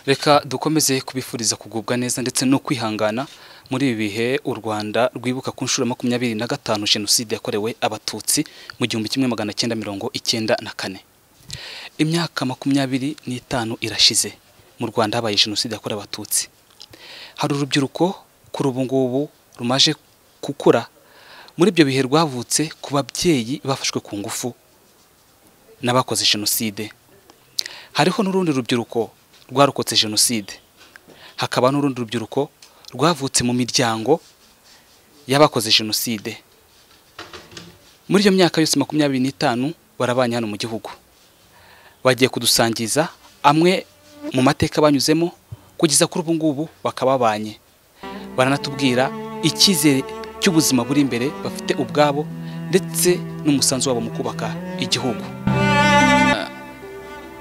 reka dukomeze kubifuriza kugubwa neza ndetse no kwihangana muri ibi bihe u Rwanda rwibuka ku nshuro ya makumyabiri na gatanu jenoside yakorewe abatutsi mu gihumbi kimwe magana cyenda mirongo icyenda na kane imyaka makumyabiri n'itanu irashize mu Rwanda habaye jenoside yakorewe abatutsi hari urubyiruko kuri ubu ngubu rumaje gukura muri ibyo bihe rwavutse ku babyeyi bafashwe ku ngufu n'abakoze jenoside hariho n'urundi rubyiruko rwarokotse jenoside hakaba n'urundi rubyiruko rwavutse mu miryango y'abakoze jenoside muri iyo myaka yose makumyabiri n'itanu barabanye hano mu gihugu bagiye kudusangiza amwe mu mateka banyuzemo kugeza kuri ubu ngubu bakaba babanye baranatubwira icyizere cy'ubuzima buri imbere bafite ubwabo ndetse n'umusanzu wabo mu kubaka igihugu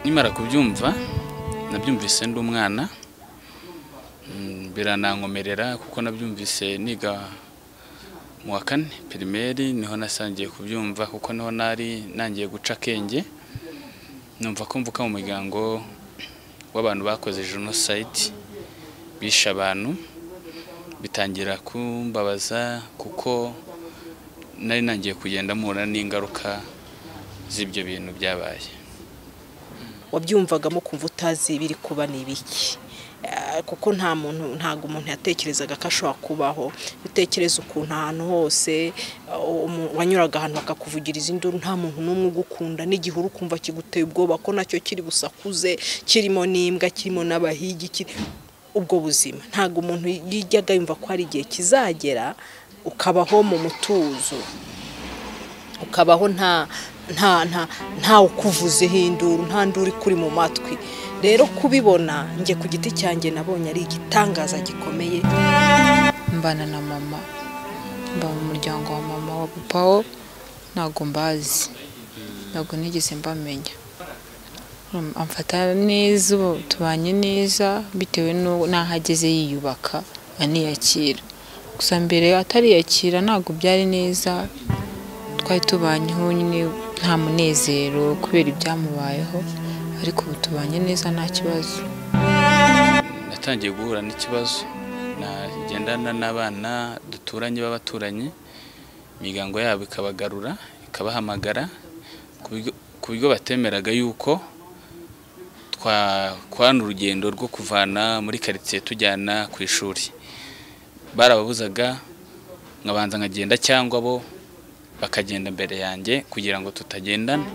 nimara kubyumva nabyumvise ndi umwana biranankomerera kuko nabyumvise niga mu wa kane pirimeri niho nasangiye kubyumva kuko niho nari nangiye guca akenge numva ko mvuka mu muryango w'abantu bakoze jenoside bishe abantu bitangira kumbabaza kuko nari nangiye kugenda mpura n'ingaruka z'ibyo bintu byabaye wabyumvagamo kumva utazi ibiri kuba ni ibiki kuko nta muntu ntabwo umuntu yatekerezaga ko ashobora kubaho utekereza ukuntu ahantu hose wanyuraga ahantu bakakuvugiriza induru nta muntu n'umwe ugukunda n'igihe uri kumva kiguteye ubwoba ko nacyo kiri busakuze kirimo n'imbwa kirimo n'abahigi ubwo buzima ntabwo umuntu yijyaga yumva ko hari igihe kizagera ukabaho mu mutuzo ukabaho nta nta nta nta ukuvuzeho induru nta nduru kuri mu matwi rero kubibona njye ku giti cyanjye nabonye ari igitangaza gikomeye mbana na mama mba mu muryango wa mama wa paul ntabwo mbazi ntabwo nigeze mbamenya amfata neza ubu tubanye neza bitewe n'aho ageze yiyubaka aniyakira gusa mbere atariyakira ntabwo byari neza twari tubanyeho nyine nta munezero kubera ibyamubayeho ariko ubu tubanye neza nta kibazo natangiye guhura n'ikibazo nagendana n'abana duturanye b'abaturanyi imiryango yabo ikabagarura ikabahamagara ku buryo batemeraga yuko twakorana urugendo rwo kuvana muri karitsiye tujyana ku ishuri barababuzaga nkabanza nkagenda cyangwa bo bakagenda mbere yanjye kugira ngo tutagendana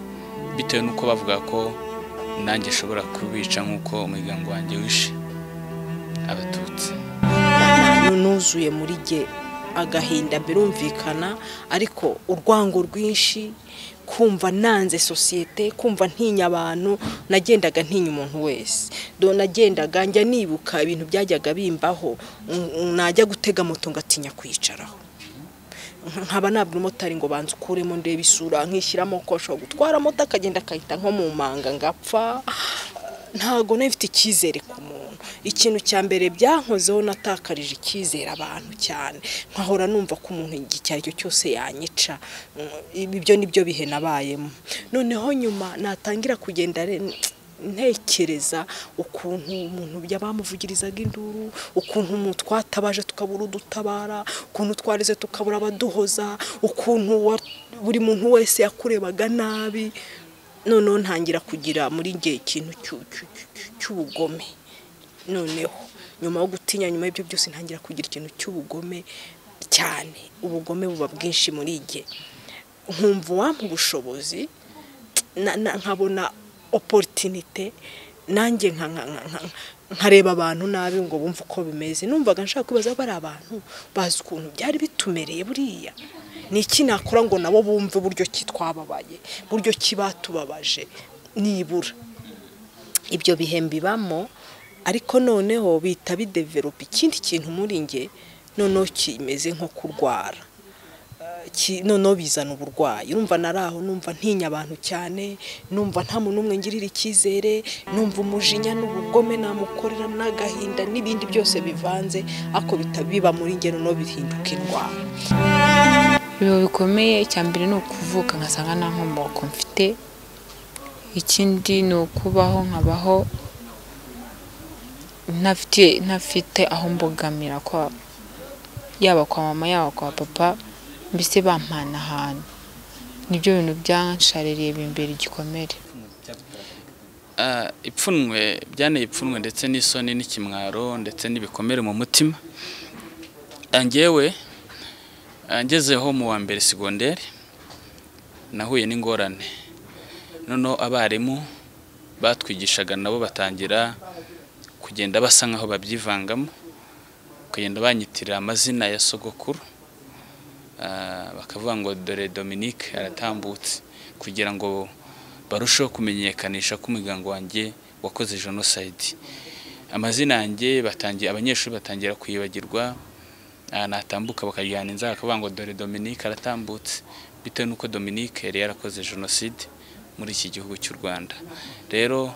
bitewe n'uko bavuga ko nanjye nshobora kubica nk'uko umuryango wanjye wishe abatutsi nuzuye muri jye agahinda birumvikana ariko urwango rwinshi kumva nanze sosiyete kumva ntinya abantu nagendaga ntinya umuntu wese nagendaga njya nibuka ibintu byajyaga bimbaho najya gutega moto ngatinya kwicaraho nkaba nabura umumotari ngo banze ukuremo ndebe isura nkishyiramo ko ashobora gutwara moto akagenda akahita nko mu manga ngapfa ntabwo nabifite icyizere ku muntu ikintu cya mbere byankozeho natakarije icyizere abantu cyane nkahora numva ko umuntu igihe icyo cyose yanyica ibyo nibyo bihe nabayemo noneho nyuma natangira kugenda ntekereza ukuntu umuntu bamuvugirizaga induru ukuntu umuntu twatabaje tukabura udutabara ukuntu twarize tukabura abaduhoza ukuntu buri muntu wese yakurebaga nabi noneho ntangira kugira muri njye ikintu cy'ubugome noneho nyuma yo gutinya nyuma y'ibyo byose ntangira kugira ikintu cy'ubugome cyane ubugome buba bwinshi muri njye nkumva uwampa ubushobozi nkabona oporutinite nanjye nkareba abantu nabi ngo bumve uko bimeze numvaga nshaka kubaza bari abantu bazi ukuntu byari bitumereye buriya ni iki nakora ngo nabo bumve uburyo ki twababaye uburyo ki batubabaje nibura ibyo bihe mbibamo ariko noneho bihita bideveropa ikindi kintu muri nge noneho kimeze nko kurwara noneho bizana uburwayi numva nari aho numva ntinya abantu cyane numva nta muntu umwe ngirira icyizere numva umujinya n'ubugome namukorera n'agahinda n'ibindi byose bivanze ariko biba muri ngero no bihinduka indwara ibihe bikomeye icya mbere ni ukuvuka nkasanga nta nkomoko mfite ikindi ni ukubaho nkabaho ntafite ntafite aho mbogamira kwa yaba kwa mama yaba kwa papa mbese bampana ahantu nibyo bintu byanshaririye bimbera igikomere Ah, ipfunwe byaneye ipfunwe ndetse n'isoni n'ikimwaro ndetse n'ibikomere mu mutima Ah, njyewe ah, ngezeho mu wa mbere segonderi nahuye n'ingorane noneho abarimu batwigishaga nabo batangira kugenda basa nkaho babyivangamo kugenda banyitirira amazina ya sogokuru Ah, bakavuga ngo dore Dominique aratambutse kugira ngo barusheho kumenyekanisha ko umuryango wanjye wakoze jenoside amazina yanjye batangiye abanyeshuri batangira kuyibagirwa ah, natambuka bakajyana inzara bakavuga ngo dore Dominique aratambutse bitewe n'uko Dominique yari yarakoze jenoside muri iki gihugu cy'u Rwanda rero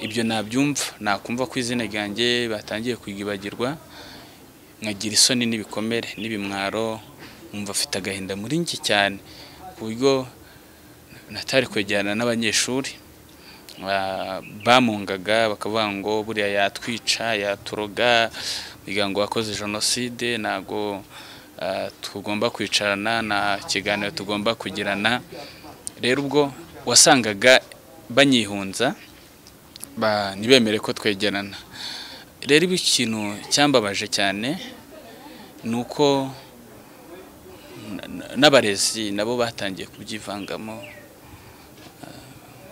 ibyo nabyumva nakumva ko izina ryanjye batangiye kwibagirwa nkagira isoni n'ibikomere n'ibimwaro nkumva afite agahinda muri njye cyane ku buryo natari kwegerana n'abanyeshuri ba- bamungaga bakavuga ngo buriya yatwica yaturoga umuryango wakoze jenoside ntabwo ah, tugomba kwicarana nta kiganiro tugomba kugirana rero ubwo wasangaga banyihunza ba- ntibemere ko twegerana rero ibi ikintu cyambabaje cyane ni uko n- n- n'abarezi nabo batangiye kubyivangamo ah,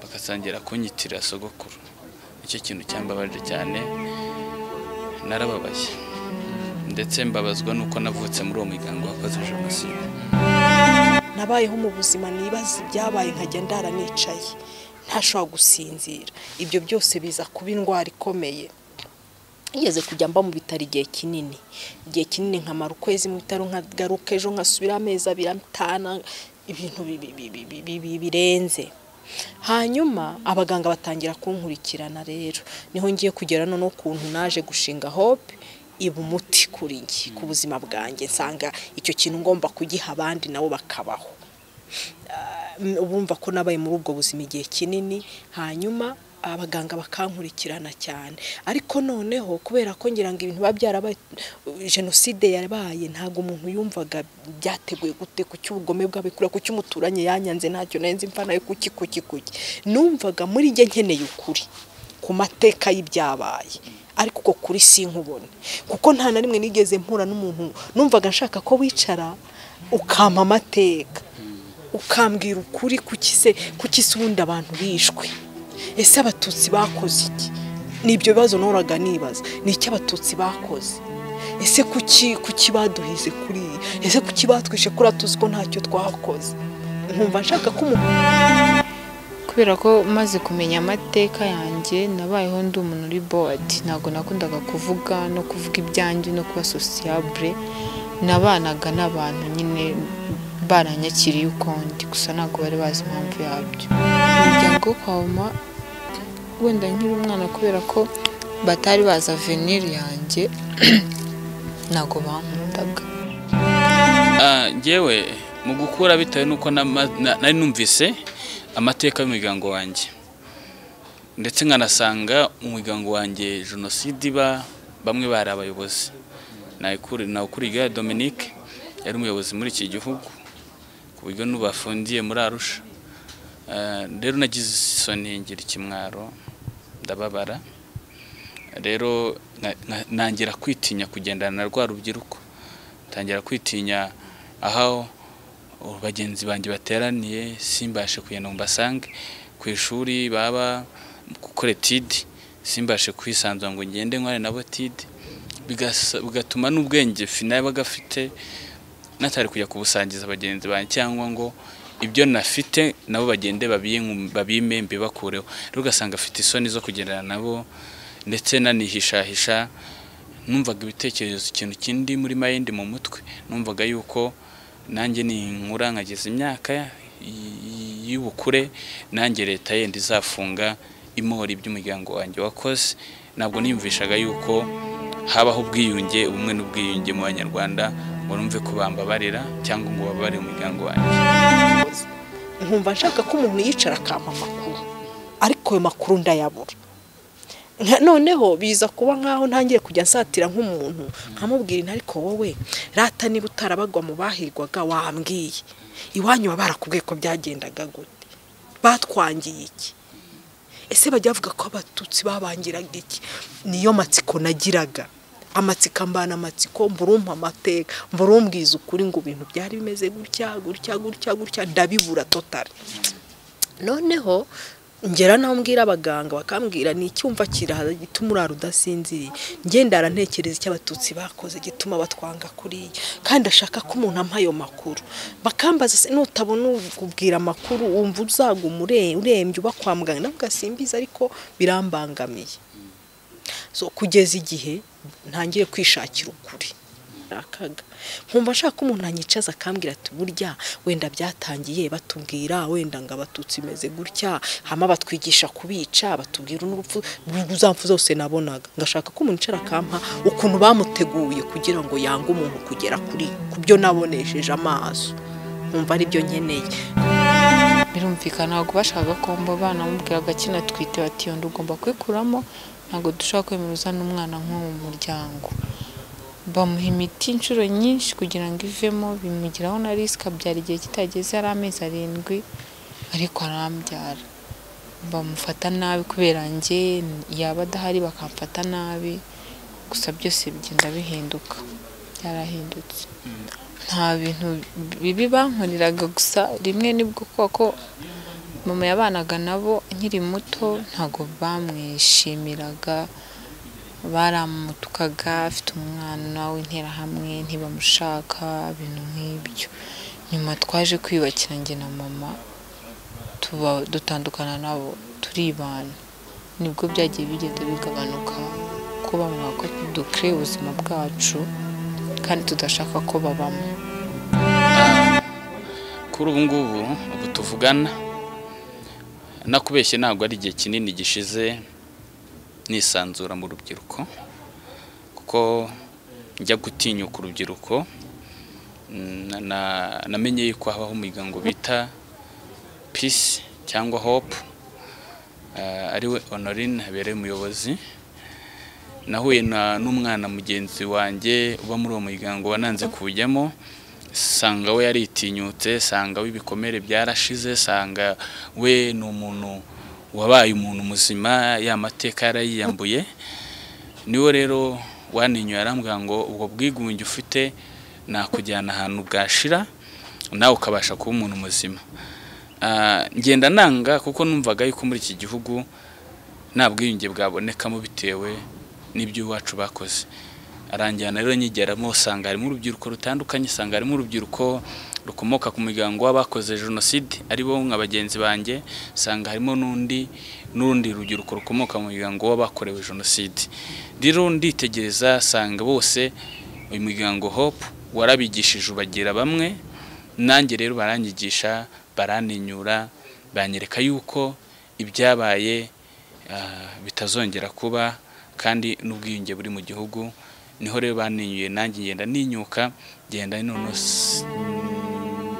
bagatangira kunyitirira sogokuru nicyo kintu cyambabaje cyane narababaye ndetse mbabazwa n'uko navutse muri uwo muryango wakoze jenoside nabayeho mu buzima nibaza ibyabaye nkajya ndara nicaye ntashobora gusinzira ibyo byose biza kuba indwara ikomeye ngeze kujya mba mu bitaro igihe kinini igihe kinini nkamara ukwezi mu bitaro nkagaruka ejo nkasubira amezi abiri atanu ibintu bi- bi- bi- bi- bi- bi- birenze hanyuma abaganga batangira kunkurikirana rero niho ngiye kugera noneho ukuntu naje gushinga hope iba umuti kuri njye ku buzima bwanjye nsanga icyo kintu ngomba kugiha abandi nabo bakabaho Mm, ubumva ko nabaye muri ubwo buzima igihe kinini hanyuma abaganga bakankurikirana cyane ariko noneho kubera ko ngira ngo ibintu biba byarabaye jenoside yabaye ntabwo umuntu yumvaga byateguye gute ku cy'ubugome bw'abikura ku cy'umuturanyi yanyanze ntacyo nari nzi mva nayo kuki kuki kuki numvaga muri njye nkeneye ukuri ku mateka y'ibyabaye ariko uko kuri sinkubone kuko nta na rimwe nigeze mpura n'umuntu numvaga nshaka ko wicara ukampa amateka ukambwira ukuri kuki se kuki se ubundi abantu bishwe ese abatutsi bakoze iki ni ibyo bibazo nahoraga nibaza ni iki abatutsi bakoze ese kuki kuki baduhize kuri iyi ese kuki batwishe kuri tuzi ko ntacyo twakoze nkumva nshaka ko umuntu kubera ko maze kumenya amateka yanjye nabayeho ndi umuntu uri bodi ntabwo nakundaga kuvuga no kuvuga ibyanjye no kuba sosiyabure nabanaga n'abantu nyine baranyakiriye ukundi gusa ntabwo bari bazi impamvu yabyo umuryango wo kwa mama wenda nkiri umwana kubera ko batari bazi aveniri yanjye ntabwo bankundaga Ah, njyewe mu gukura bitewe n'uko nama- na- nari numvise amateka y'umuryango wanjye ndetse nkanasanga umuryango wanjye jenoside iba bamwe bari abayobozi nawukuri igare Dominique yari umuyobozi muri iki gihugu ku buryo n'ubu afungiye muri Arusha Ah, rero nagize isoni ngira ikimwaro ndababara rero na- na- nangira kwitinya kugendana na rwa rubyiruko tangira kwitinya aho bagenzi banjye bateraniye simbashe kugenda ngo mbasange ku ishuri baba gukora etide simbashe kwisanzura ngo ngende nkore nabo etide Bigasa- bigatuma n'ubwenge finaba gafite natari kujya kubusangiza bagenzi banjye cyangwa ngo ibyo nafite nabo bagende babiyinku- babime mbibakureho rero ugasanga afite isoni zo kugendana nabo ndetse nanihishahisha numvaga ibitekerezo ikintu kindi muri mayindi mu mutwe numvaga yuko nanjye ninkura nkageza imyaka y- y- y'ubukure nanjye leta yenda izafunga imori by'umuryango wanjye wakoze ntabwo niyumvishaga yuko habaho ubwiyunge ubumwe n'ubwiyunge mu banyarwanda ngo numve ko bambabarira cyangwa ngo bababarire umuryango wanjye yakoze nkumva nshaka ko umuntu yicara akampa amakuru ariko ayo makuru ndayabura Nka- noneho biza kuba nkaho ntangiye kujya nsatira nk'umuntu nkamubwira inti ariko wowe rata niba utarabagwa mu bahirwaga wambwiye iwanyu baba barakubwiye ko byagendaga gute batwangiye iki ese bajya bavuga ko abatutsi babangiraga iki niyo matsiko nagiraga amatsiko ambana amatsiko mburumpa amateka mburumbwiza ukuri ngo ibintu byari bimeze gutya gutya gutya gutya ndabibura totari noneho ngera naho mbwira abaganga bakambwira ni icyumva kirahaza gituma urara udasinziriye ngenda arantekereza icyo abatutsi bakoze gituma batwanga kuriya kandi ashaka ko umuntu ampa ayo makuru bakambaza se nutabona ukubwira amakuru wumva uzaguma ure- urembye uba kwa muganga ndavuga simbizi ariko birambangamiye so kugeza igihe ntangiye kwishakira ukuri nakaga nkumva nshaka ko umuntu anyicaza akambwira ati burya wenda byatangiye batubwira wenda ngo abatutsi imeze gutya hama batwigisha kubica batubwira n'urupfu uzapfu zose nabonaga ngashaka ko umuntu icara akampa ukuntu bamuteguye kugira ngo yange umuntu kugera kuri ku byo nabonesheje amaso nkumva aribyo nkeneye birumvikana ntabwo bashakaga komba abana bamubwiraga akina atwite bati iyo nda ugomba kwikuramo ntabwo dushobora kwemereza n'umwana nk'uwo mu muryango bamuha imiti inshuro nyinshi kugira ngo ivemo bimugiraho na risike abyara igihe kitageze ari amezi arindwi ariko arambyara bamufata nabi kubera njye yaba adahari bakamfata nabi gusa byose bigenda bihinduka byarahindutse nta bintu bibi bankoreraga gusa rimwe nibwo kuko mama yabanaga nabo nkiri muto ntabwo bamwishimiraga baramutukaga afite umwana w'interahamwe ntibamushaka ibintu nk'ibyo nyuma twaje kwiyubakira njye na mama tuba dutandukana nabo turibana nibwo byagiye bigenda bigabanuka ko bamwe ko dukwiye ubuzima bwacu kandi tudashaka ko babamo kuri ubu ngubu ubu tuvugana nakubeshye ntabwo ari igihe kinini gishize nisanzura mu rubyiruko kuko njya gutinyuka urubyiruko mm, na- na- namenye yuko habaho umuryango bita peace cyangwa hope eh, ariwe honorine habereye umuyobozi nahuye na- n'umwana mugenzi wanjye uba muri uwo muryango wananze kuwujyamo sanga we yaritinyutse sanga we ibikomere byarashize sanga we ni umuntu wabaye umuntu muzima ya mateka yarayiyambuye niwo rero waninyoye arambwira ngo ubwo bwigunge ufite nakujyana ahantu bwashira nawe ukabasha kuba umuntu muzima Ah, ngenda nanga kuko numvaga yuko muri iki gihugu nta bwiyunge bwabonekamo bitewe n'ibyo iwacu bakoze aranjyana rero nyigeramo usanga harimo urubyiruko rutandukanye usanga harimo urubyiruko rukomoka ku muryango w'abakoze jenoside ari bo nka bagenzi banjye usanga harimo n'undi n'urundi rubyiruko rukomoka mu muryango w'abakorewe jenoside rero nditegereza asanga bose uyu muryango hope warabigishije ubagira bamwe nanjye rero baranyigisha baraninyura banyereka yuko ibyabaye ah, bitazongera kuba kandi n'ubwiyunge buri mu gihugu niho rero baninyuye nanjye ngenda ninyuka ngenda none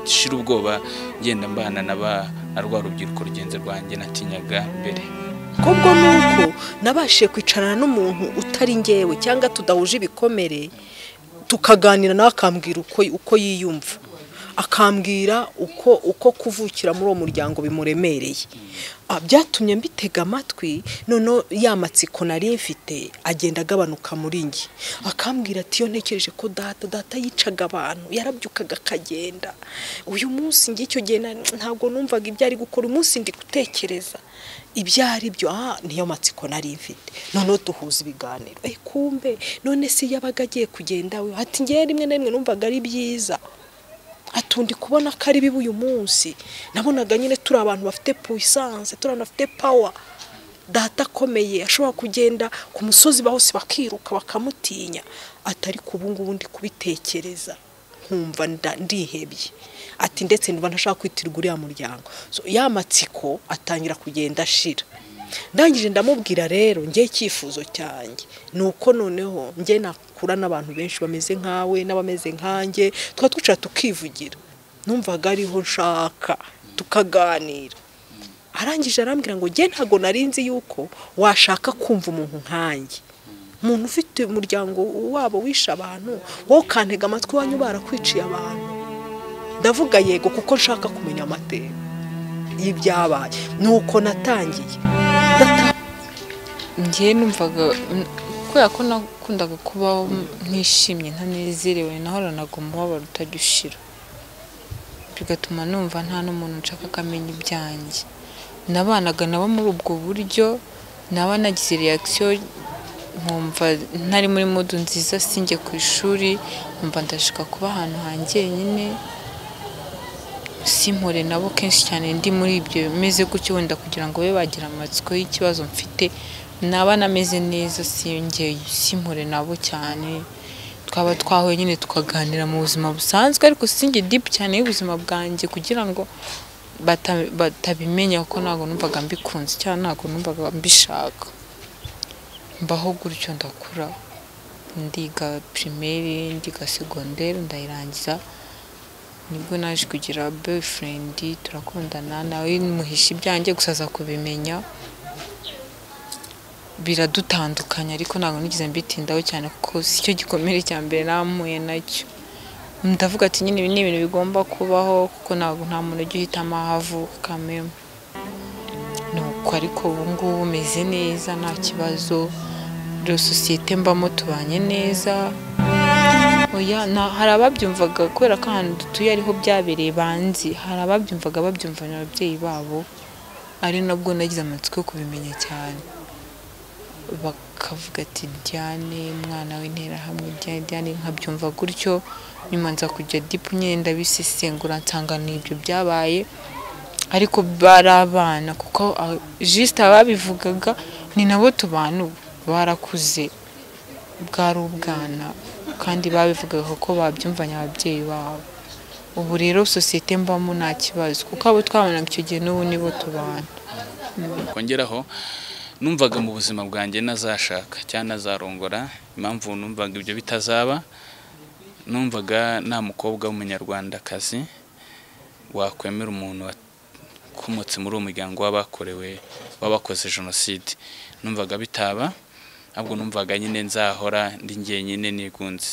shira ubwoba ngenda mbana na ba- na rwa rubyiruko rugenzi rwanjye natinyaga mbere kubwo ni uko nabashije kwicarana n'umuntu utari ngewe cyangwa tudahuje ibikomere tukaganira nawe akambwira uko uko yiyumva akambwira uko uko kuvukira muri uwo muryango bimuremereye Ah, byatumye mbitega amatwi noneho ya matsiko nari mfite agenda agabanuka muri njye akambwira ati iyo ntekereje ko data data yicaga abantu yarabyukaga akagenda uyu munsi njye icyo gihe na- ntabwo numvaga ibyo ari gukora uyu munsi ndi gutekereza ibyo ari byo aha niyo matsiko nari mfite noneho duhuza ibiganiro eh kumbe none se yabaga agiye kugenda we ati ngewe rimwe na rimwe numvaga ari byiza atundi kubona ko ari bibi uyu munsi nabonaga nyine turi abantu bafite puissance turi abantu bafite power data akomeye ashobora kugenda ku musozi bose bakiruka bakamutinya atari ku ubungubu ndi kubitekereza nkumva nda- ndihebye ati ndetse niba ntashaka kwitirwa uriya muryango so, ya matsiko atangira kugenda ashira ndangije ndamubwira rero njye icyifuzo cyanjye ni uko noneho njye nakura n'abantu benshi bameze nkawe n'abameze nkanjye tukaba twicara tukivugira numvaga ariho nshaka tukaganira arangije arambwira ngo njye ntabwo narinzi yuko washaka kumva umuntu nkanjye umuntu ufite umuryango wabo wishe abantu wowe ukantega amatwi wanyu barakwiciye abantu ndavuga yego kuko nshaka kumenya amateka y'ibyabaye ni uko natangiye njye numvaga kubera ko nakundaga kubaho ntishimye ntanezerewe nahoranaga umubabaro utajya ushira bigatuma numva nta n'umuntu nshaka ko amenya ibyanjye nabanaga nabo muri ubwo buryo naba nagize reakisiyo nkumva ntari muri mudu nziza sinjye ku ishuri nkumva ndashaka kuba ahantu hanjye nyine simpure nabo kenshi cyane ndi muri ibyo bimeze gutyo wenda kugira ngo babe bagira amatsiko y'ikibazo mfite naba nameze neza siyongeye simpure nabo cyane twaba twahuye nyine tukaganira mu buzima busanzwe ariko sinjye dipu cyane y'ubuzima bwanjye kugira ngo bata- batabimenya kuko ntabwo numvaga mbikunze cyangwa ntabwo numvaga mbishaka mbaho gutyo ndakura ndiga pirimeri ndiga segonderi ndayirangiza nibwo naje kugira boyifurendi turakundana nawe muhisha ibyanjye gusa aza kubimenya biradutandukanya ariko ntabwo nigeze mbitindaho cyane kuko si cyo gikomere cya mbere namuye nacyo ndavuga ati nyine ibi ni ibintu bigomba kubaho kuko ntabwo nta muntu ujya uhitamo aho avukamo ni uko ariko ubu ngubu umeze neza nta kibazo rero sosiyete mbamo tubanye neza oya na- hari ababyumvaga kubera ko ahantu dutuye ariho byabereye banzi hari ababyumvaga babyumvana ababyeyi babo ari nabwo nagize amatsiko yo kubimenya cyane bakavuga ati diane umwana w'interahamwe diane diane nkabyumva gutyo nyuma nza kujya dipu nyine ndabisesengura nsanga ni ibyo byabaye ariko bari abana kuko ah, jisite ababivugaga ni nabo tubana ubu barakuze bwari ubwana kandi babivugaga kuko babyumvanye ababyeyi babo ubu rero sosiyete mbamo nta kibazo kuko abo twabanaga icyo gihe n'ubu nibo tubana kongeraho numvaga mu buzima bwanjye nazashaka cyangwa nazarongora impamvu numvaga ibyo bitazaba numvaga nta mukobwa w'umunyarwandakazi wakwemera umuntu wakomotse muri uwo muryango w'abakorewe w'abakoze jenoside numvaga bitaba ahubwo numvaga nyine nzahora ndi njyenyine nigunze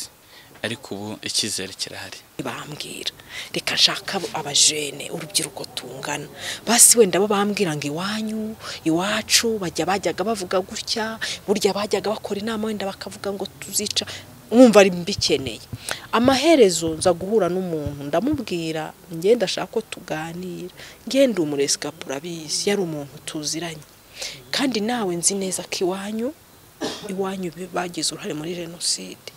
ariko ubu icyizere kirahari bambwira reka nshaka abo- abajene urubyiruko tungana basi wenda bo bambwira ngo iwanyu iwacu bajya bajyaga bavuga gutya burya bajyaga bakora inama wenda bakavuga ngo tuzica mwumva ari mbikeneye amaherezo nza guhura n'umuntu ndamubwira ngenda ashaka ko tuganira ngenda umuresikapu abizi yari umuntu tuziranye kandi nawe nzi neza ko iwanyu iwanyu bi- bagize uruhare muri jenoside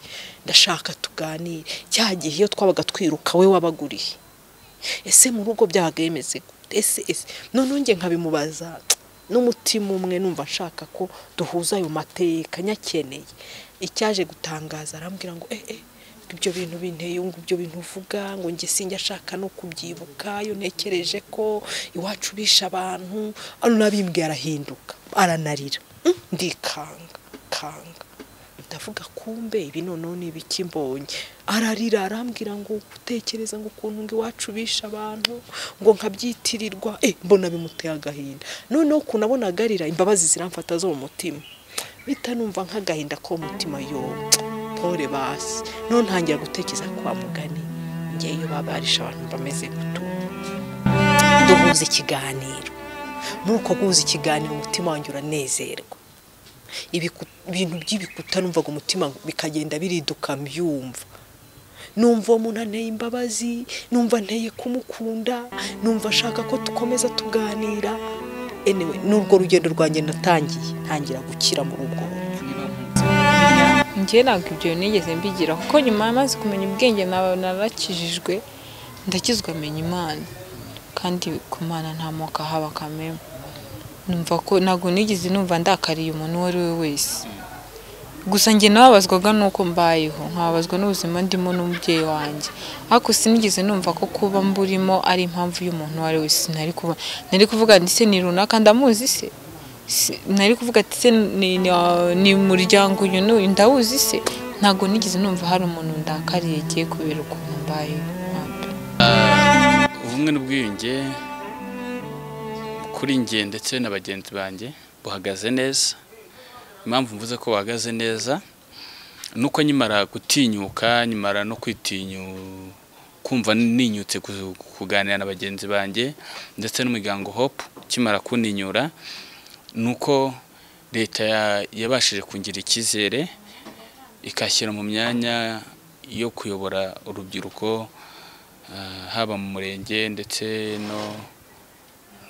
ndashaka tuganire cya gihe iyo twabaga twiruka we wabaguriye ese mu rugo byabaga bimeze gute ese ese noneho njye nkabimubaza n'umutima umwe numva nshaka ko duhuza ayo mateka nyakeneye icyaje gutangaza arambwira ngo eh eh ngo ibyo bintu binteye ngo ibyo bintu uvuga ngo njye sinjya ashaka no kubyibuka iyo ntekereje ko iwacu bishe abantu ano nabimbwiye arahinduka aranarira Mm, ndikanga kanga ndavuga kumbe ibi noneho ni ibiki mbonye ararira arambwira ngo gutekereza ngo ukuntu ngo iwacu bishe abantu ngo nkabyitirirwa eh mbona bimuteye agahinda noneho ukuntu abona agarira imbabazi ziramfata zo mu mutima bita numva nk'agahinda ko mu mutima yo pore basi noneho ntangira gutekereza kwa mugani ngewe iyo babarisha abantu bameze gutura duhuza ikiganiro muri uko guhuza ikiganiro umutima wanjye uranezerwa Ibiku- ibintu by'ibikuta numvaga umutima bikagenda biriduka mbyumva numva uwo muntu anteye imbabazi numva nteye kumukunda numva ashaka ko dukomeza tuganira anyway, n'urwo rugendo rwanjye natangiye ntangira gukira muri ubwo buryo njye ntabwo ibyo nigeze mbigira kuko nyuma maze kumenya ubwenge naba- narakijijwe ndakizwa menya imana kandi ku mana nta moko haba kameme numva ko ntabwo nigeze numva ndakariye umuntu uwo ari we wese gusa njye nababazwaga n'uko mbayeho nkababazwa n'ubuzima ndimo n'umubyeyi wanjye ariko sinigeze numva ko kuba mburimo ari impamvu y'umuntu uwo ari we sinari kuba nari kuvuga nti se ni runaka ndamuzi se Si- nari kuvuga ati se ni- ni ni umuryango uyu n'uyu ndawuzi se ntabwo nigeze numva hari umuntu ndakariye agiye kubera ukuntu mbayeho ntabwo. ubumwe n'ubwiyunge kuri kuri njye ndetse na bagenzi banjye buhagaze neza impamvu mvuze ko buhagaze neza ni uko nkimara gutinyuka nkimara no kwitinyu kumva ninyutse ku- kuganira na bagenzi banjye ndetse n'umuryango hope ukimara kuninyura ni uko leta ya- yabashije kungira icyizere ikashyira mu myanya yo kuyobora urubyiruko ah, haba mu murenge ndetse no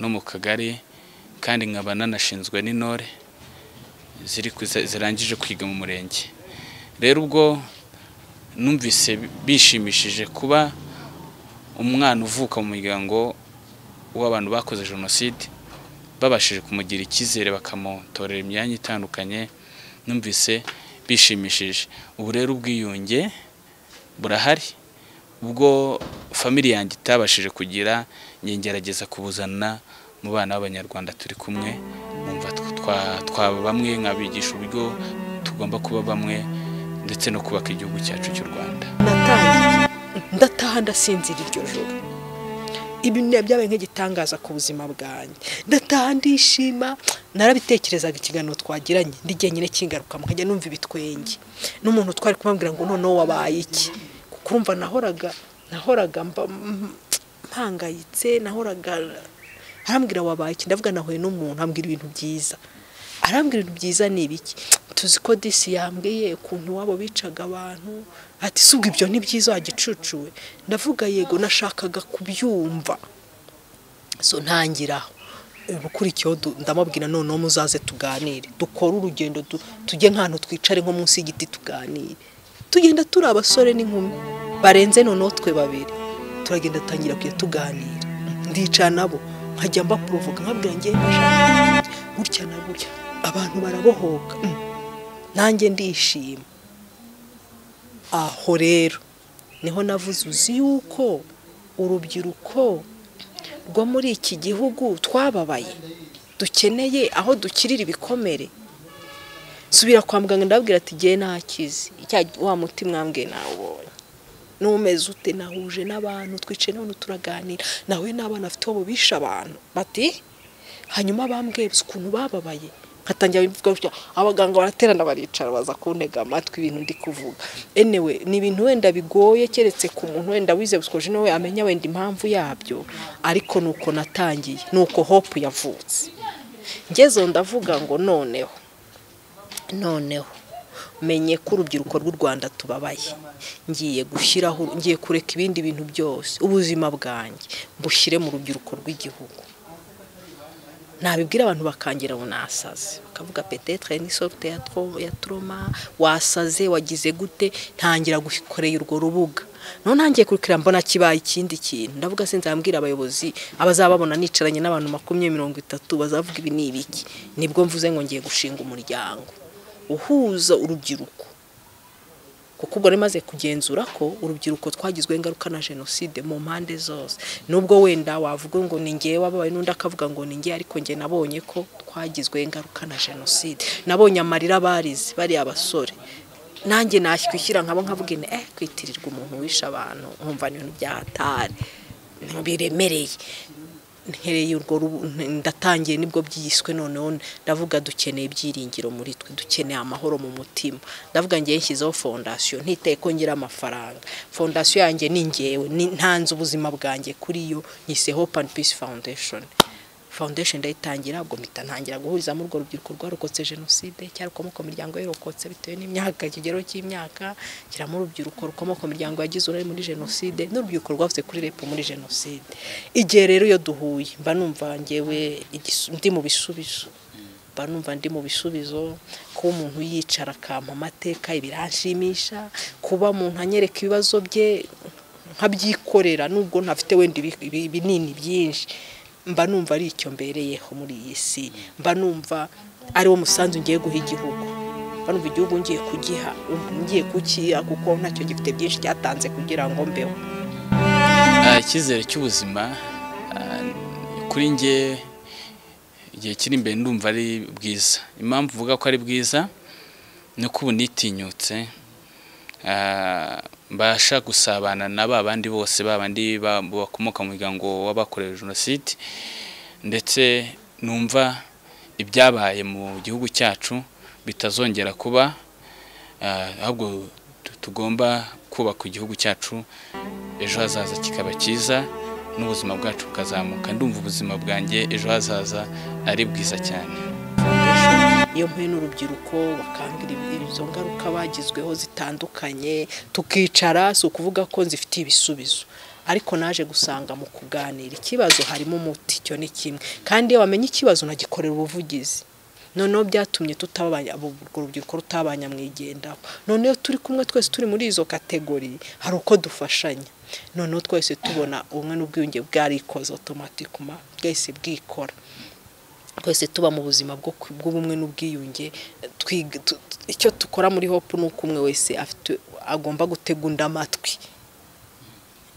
no mu kagari kandi nkaba nanashinzwe n'intore ziri ku- zirangije kwiga mu murenge rero ubwo numvise bishimishije kuba umwana uvuka mu muryango w'abantu bakoze jenoside babashije kumugira icyizere bakamutorera imyanya itandukanye numvise bishimishije ubu rero ubwiyunge burahari ubwo famili yanjye itabashije kugira njye ngerageza kubuzana mu bana b'abanyarwanda turi kumwe numva tw- twa- twaba bamwe nkabigisha uburyo tugomba kuba bamwe ndetse no kubaka igihugu cyacu cy'u Rwanda natangiye ndataha ndasinzira iryo joro ibi ni- byabaye nk'igitangaza ku buzima bwanjye ndataha ndishima narabitekerezaga ikiganiro twagiranye ndi nyine kingaruka nkajya numva ibitwenge n'umuntu twari kumubwira ngo noneho wabaye iki kuko urumva nahoraga nahoraga mba- m- mpangayitse nahoraga arambwira wabaye iki ndavuga nahuye n'umuntu ambwira ibintu byiza arambwira ibintu byiza ni ibiki tuzi ko disi yambwiye ukuntu wabo bicaga abantu ati si ubwo ibyo ni byiza wagicucuwe ndavuga yego nashakaga kubyumva so ntangiraho ubukurikiyeho du- ndamubwira noneho muzaze tuganire dukore urugendo du- tujye nk'ahantu twicare nko munsi y'igiti tuganire tugenda turi abasore n'inkumi barenze noneho twe babiri turagenda dutangira kujya tuganira ndicara nabo nkajya mbaporovoka nkabwira njye ndashaka gutya na gutya abantu barabohoka mm, nanjye ndishima aho rero niho navuze uzi yuko urubyiruko rwo muri iki gihugu twababaye dukeneye aho dukirira ibikomere subira kwa muganga ndababwira ati ngewe nakize cya wa muti mwambwe nawubonye n'umeze ute nahuje n'abantu twicaye n'abantu turaganira nawe n'abana afite uwo bishe abantu bati hanyuma bambwiye ukuntu bababaye nkatangira bivuga gutya abaganga baraterana baricara baza kuntega amatwi ibintu ndi kuvuga enewe ni ibintu wenda bigoye keretse ku muntu wenda wize busokoje nawe amenya wenda impamvu yabyo ariko ni uko natangiye ni uko hopu yavutse ngezeho ndavuga ngo noneho noneho menye ko urubyiruko rw'u rwanda tubabaye ngiye gushyiraho ngiye kureka ibindi bintu byose ubuzima bwanjye bushyire mu rubyiruko rw'igihugu nabibwira abantu bakangira ngo nasaze bakavuga petetre ni sorute ya tro- ya troma wasaze wagize gute ntangira gukorera urwo rubuga noneho ntangiye kurikira mbona kibaye ikindi kintu ndavuga sinzambwira abayobozi abazababona nicaranye n'abantu makumyabiri mirongo itatu bazavuga ibi ni ibiki nibwo mvuze ngo ngiye gushinga umuryango uhuza urubyiruko kuko ubwo rero maze kugenzura ko urubyiruko twagizweho ingaruka na jenoside mu mpande zose nubwo wenda wavuga ngo ni ngewe wababaye n'undi akavuga ngo ni ngewe ariko ngewe nabonye ko twagizweho ingaruka na jenoside nabonye amarira barize bariya abasore nanjye nashyikwishyira nkabo nkavuga ine eh kwitirirwa umuntu wishe abantu nkumva ni ibintu byahatari biremereye nkereye urwo rubu ndatangiye nibwo byiswe noneho ndavuga dukeneye ibyiringiro muri twe dukeneye amahoro mu mutima ndavuga ngiye nshyizeho fondasiyo ntiteye ko ngira amafaranga fondasiyo yanjye ni ngewe ni- ntanze ubuzima bwanjye kuri yo nyise hope and peace foundation foundation ndayitangira ubwo mpita ntangira guhurizamo urwo rubyiruko rwarokotse jenoside cyangwa rukomoka mu miryango yarokotse bitewe n'imyaka ikigero cy'imyaka nshyiramo urubyiruko rukomoka mu miryango yagize uruhare muri jenoside n'urubyiruko rwavutse kuri repo muri jenoside igihe rero iyo duhuye mba numva ngewe igis- ndi mu bisubizo mba numva ndi mu bisubizo kuba umuntu yicara akampa amateka ibiranshimisha kuba umuntu anyereka ibibazo bye nkabyikorera nubwo ntafite wenda ibi- ibi- ibinini byinshi mba numva ari icyo mbereyeho muri iyi si mba numva ari wo musanzu ngiye guha igihugu mba numva igihugu ngiye kugiha ngiye kukiha kuko ntacyo gifite byinshi cyatanze kugira ngo mbeho Ah, icyizere cy'ubuzima ah, kuri njye igihe kiri imbere ndumva ari bwiza impamvu uvuga ko ari bwiza ni uko ubu nitinyutse ah, mbasha gusabana na ba bandi bose ba bandi ba- bakomoka mu muryango w'abakorewe jenoside ndetse numva ibyabaye mu gihugu cyacu bitazongera kuba ah, ahubwo tu- tugomba kubaka igihugu cyacu ejo hazaza kikaba cyiza n'ubuzima bwacu bukazamuka ndumva ubuzima bwanjye ejo hazaza ari bwiza cyane iyo mpuye n'urubyiruko bakambwira ibi- izo ngaruka bagizweho zitandukanye tukicara si ukuvuga ko nzifitiye ibisubizo ariko naje gusanga mu kuganira ikibazo harimo umuti cyo ni kimwe kandi iyo bamenye ikibazo nagikorera ubuvugizi noneho byatumye tutabanya urwo rubyiruko rutabanyamwigendaho noneho turi kumwe twese turi muri izo kategori hari uko dufashanya noneho twese tubona ubumwe n'ubwiyunge bwarikoze otomatikuma bwese bwikora twese tuba mu buzima bwo ku- bw'ubumwe n'ubwiyunge twiga tu- tu- icyo dukora muri hopu ni uko umwe wese afite agomba gutegunda amatwi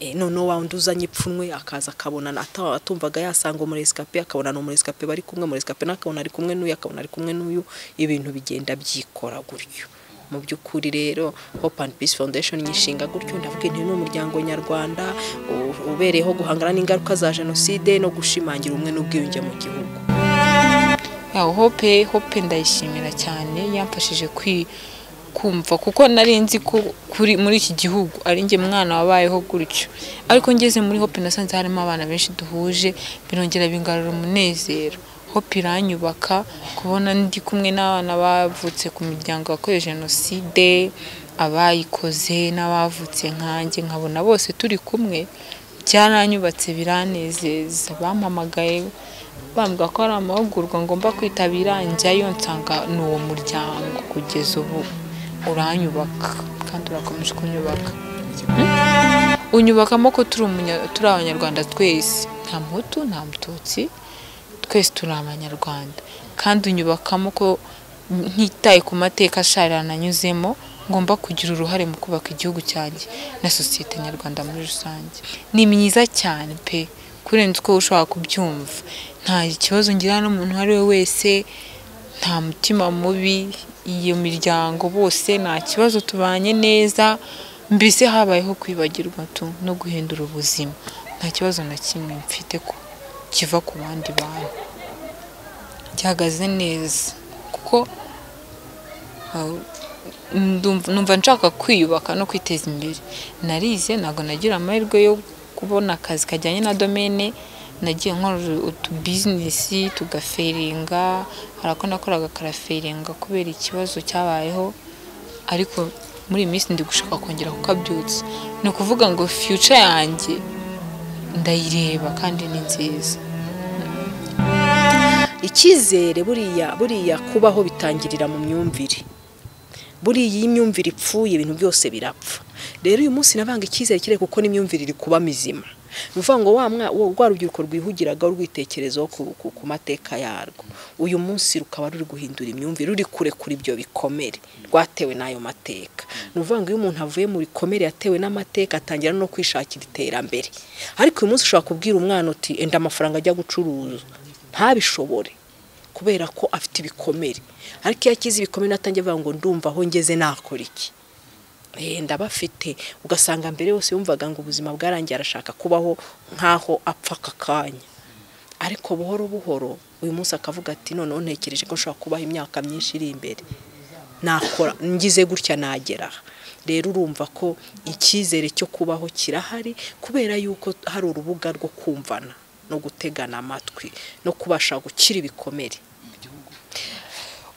Eh, noneho wa wundi uzanye ipfunwe akaza akabona ata- atumvaga yasanga umuresikape akabona ni umuresikape bari kumwe umuresikape nawe akabona ari kumwe n'uyu akabona ari kumwe n'uyu ibintu bigenda byikora gutyo mu by'ukuri rero hope and peace foundation nyishinga gutyo ndavuga inti n'umuryango nyarwanda u- ubereyeho guhangana n'ingaruka za jenoside no gushimangira ubumwe n'ubwiyunge mu gihugu yawe hope hope ndayishimira cyane yamfashije kwi kumva kuko nari nzi ko kuri muri iki gihugu ari njye mwana wabayeho gutyo ariko ngeze muri hope nasanze harimo abana benshi duhuje birongera bingarura umunezero hope iranyubaka kubona ndi kumwe n'abana bavutse ku miryango yakorewe jenoside abayikoze n'abavutse nkanjye nkabona bose turi kumwe byaranyubatse biranezeza bampamagaye bambwira ko hari amahugurwa ngomba kwitabira njyayo nsanga ni uwo muryango kugeza ubu uranyubaka kandi urakomeje kunyubaka Hmm? unyubakamo ko turi umunya- turi abanyarwanda twese nta muhutu nta mututsi twese turi abanyarwanda kandi unyubakamo ko ntitaye ku mateka asharira nanyuzemo ngomba kugira uruhare mu kubaka igihugu cyanjye na sosiyete nyarwanda muri rusange ni myiza cyane pe kurenza uko ushobora kubyumva nta kibazo ngira n'umuntu uwo ari we wese nta mutima mubi iyo miryango bose nta kibazo tubanye neza mbese habayeho kwibagirwa tu no guhindura ubuzima nta kibazo na kimwe mfite ko kiva ku bandi bantu gihagaze neza kuko aho- ndumva numva nshaka kwiyubaka no kwiteza imbere narize ntabwo nagira amahirwe yo kubona akazi kajyanye na domene nagiye nkora utubizinesi tugaferinga hari ako nakoraga karaferinga kubera ikibazo cyabayeho ariko muri iyi minsi ndi gushaka kongera kukabyutsa ni ukuvuga ngo fiyuca yanjye ndayireba kandi ni nziza icyizere buriya buriya kubaho bitangirira mu myumvire buriya iyo imyumvire ipfuye ibintu byose birapfa rero uyu munsi nabanga icyizere kirere kuko n'imyumvire iri kuba mizima ni ukuvuga ngo wa mwa- wa- rwa rubyiruko rwihugiraga rwitekerezaho ku- ku- ku mateka yarwo uyu munsi rukaba ruri guhindura imyumvire ruri kure kuri ibyo bikomere rwatewe n'ayo mateka ni ukuvuga ngo iyo umuntu avuye mu bikomere yatewe n'amateka atangira no kwishakira iterambere ariko uyu munsi ushobora kubwira umwana uti enda amafaranga ajya gucuruza ntabishobore kubera ko afite ibikomere ariko iyo akize ibikomere atangiye avuga ngo ndumva aho ngeze nakora iki Eh, ndabafite ugasanga mbere yose yumvaga ngo ubuzima bwarangiye arashaka kubaho nk'aho apfa aka kanya ariko buhoro buhoro uyu munsi akavuga ati noneho ntekereje ko nshobora kubaho imyaka myinshi iri imbere nakora ngize gutya nagera aha rero urumva ko icyizere cyo kubaho kirahari kubera yuko hari urubuga rwo kumvana no gutegana amatwi no kubasha gukira ibikomere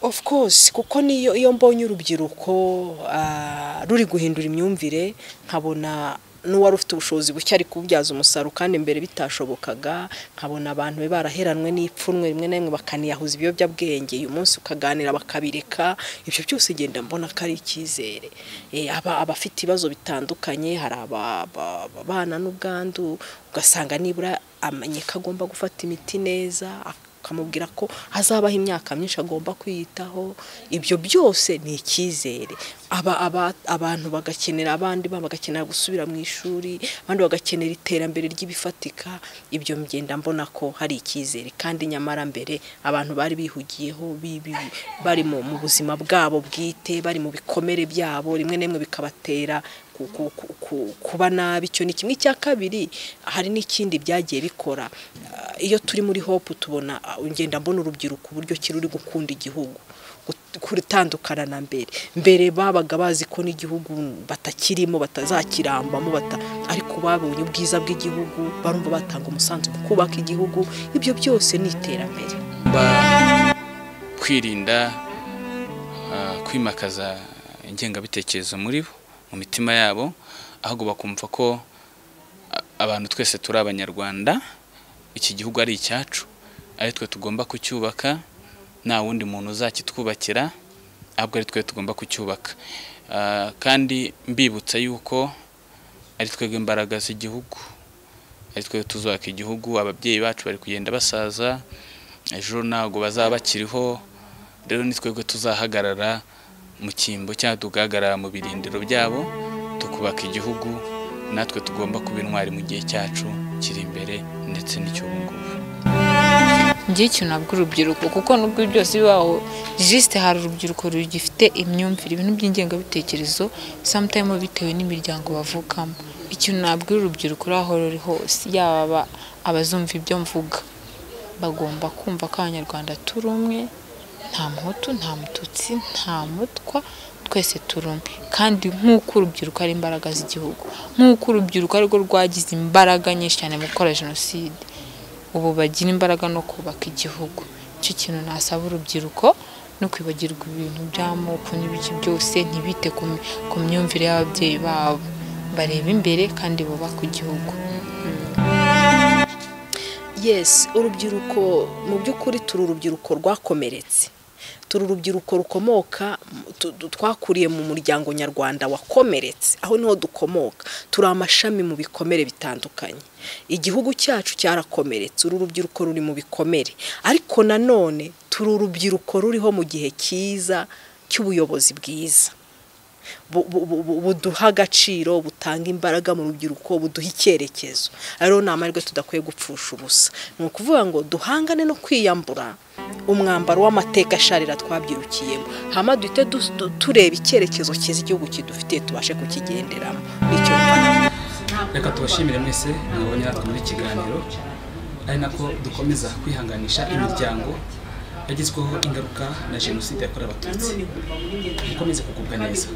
of course kuko niyo iyo mbonye urubyiruko ah, ruri guhindura imyumvire nkabona n'uwari ufite ubushobozi buke ari kububyaza umusaruro kandi mbere bitashobokaga nkabona abantu be baraheranwe n'ipfunwe rimwe na rimwe bakaniyahuza ibiyobyabwenge uyu munsi ukaganira bakabireka ibyo byose ngenda mbona ko ari icyizere Eh, aba- abafite ibibazo bitandukanye hari aba- aba- ababana n'ubwandu ugasanga nibura amenye ko agomba gufata imiti neza akamubwira ko hazabaho imyaka myinshi agomba kwiyitaho ibyo byose ni icyizere aba, aba, abantu bagakenera abandi ba- bagakenera gusubira mu ishuri abandi bagakenera iterambere ry'ibifatika ibyo mgenda mbona ko hari icyizere kandi nyamara mbere abantu bari bihugiyeho bi- bi- bari mu mu buzima bwabo bwite bari mu bikomere byabo rimwe na rimwe bikabatera ku- ku- ku- ku- kuba nabi icyo ni kimwe cya kabiri hari n'ikindi byagiye bikora Ah, iyo turi muri hopu tubona ah, ngenda mbona urubyiruko uburyo kiruri gukunda igihugu gut- gutandukana na mbere mbere babaga bazi ko n'igihugu batakirimo batazakirambamo bata ariko babonye ubwiza bw'igihugu barumva batanga umusanzu mu kubaka igihugu ibyo byose ni iterambere Ba- kwirinda ah, kwimakaza ingengabitekerezo muri bo mu mitima yabo ahubwo bakumva ko a- abantu twese turi abanyarwanda iki gihugu ari icyacu ari twe tugomba kucyubaka nta wundi muntu uzakitwubakira ahubwo ari twe tugomba kucyubaka Ah, kandi mbibutsa yuko ari twebwe imbaraga z'igihugu ari twe tuzubaka igihugu ababyeyi bacu bari kugenda basaza ejo ntabwo bazaba bakiriho rero ni twebwe tuzahagarara mu cyimbo cyangwa tugahagarara mu birindiro byabo tukubaka igihugu natwe tugomba kuba intwari mu gihe cyacu kiri imbere ndetse n'icy'ubu ngubu njye icyo nabwo urubyiruko kuko nubwo byose bibaho jisite hari urubyiruko rugifite imyumvire ibintu by'ingengabitekerezo samutayime bitewe n'imiryango bavukamo icyo nabwo urubyiruko uri aho ruri hose yaba aba- abazumva ibyo mvuga bagomba kumva ko abanyarwanda turi umwe nta muhutu nta mututsi nta mutwa twese turi umwe kandi nk'uko urubyiruko ari imbaraga z'igihugu nk'uko urubyiruko arirwo rwagize imbaraga nyinshi cyane mu gukora jenoside ubu bagira imbaraga no kubaka igihugu icyo kintu nasaba urubyiruko no kwibagirwa ibintu by'amoko n'ibiki byose ntibite ku mi- ku myumvire y'ababyeyi babo barebe imbere kandi bubake igihugu yes urubyiruko mu by'ukuri turi urubyiruko rwakomeretse turi urubyiruko rukomoka tu- tu- twakuriye mu muryango nyarwanda wakomeretse aho niho dukomoka turi amashami mu bikomere bitandukanye igihugu cyacu cyarakomeretse uru rubyiruko ruri mu bikomere ariko nanone turi urubyiruko ruriho mu gihe cyiza cy'ubuyobozi bwiza bu- bu- bu- bu- buduha agaciro butanga imbaraga mu rubyiruko buduha icyerekezo rero ni amahirwe tudakwiye gupfusha ubusa ni ukuvuga ngo duhangane no kwiyambura umwambaro w'amateka asharira twabyirukiyemo hama duhite du- du- tureba icyerekezo cyiza igihugu kidufitiye tubashe kukigenderamo nicyo reka tubashimire mwese mwabonye natwe muri iki kiganiro ari nako dukomeza kwihanganisha imiryango yagizweho ingaruka na jenoside yakorewe abatutsi mukomeze kugubwa neza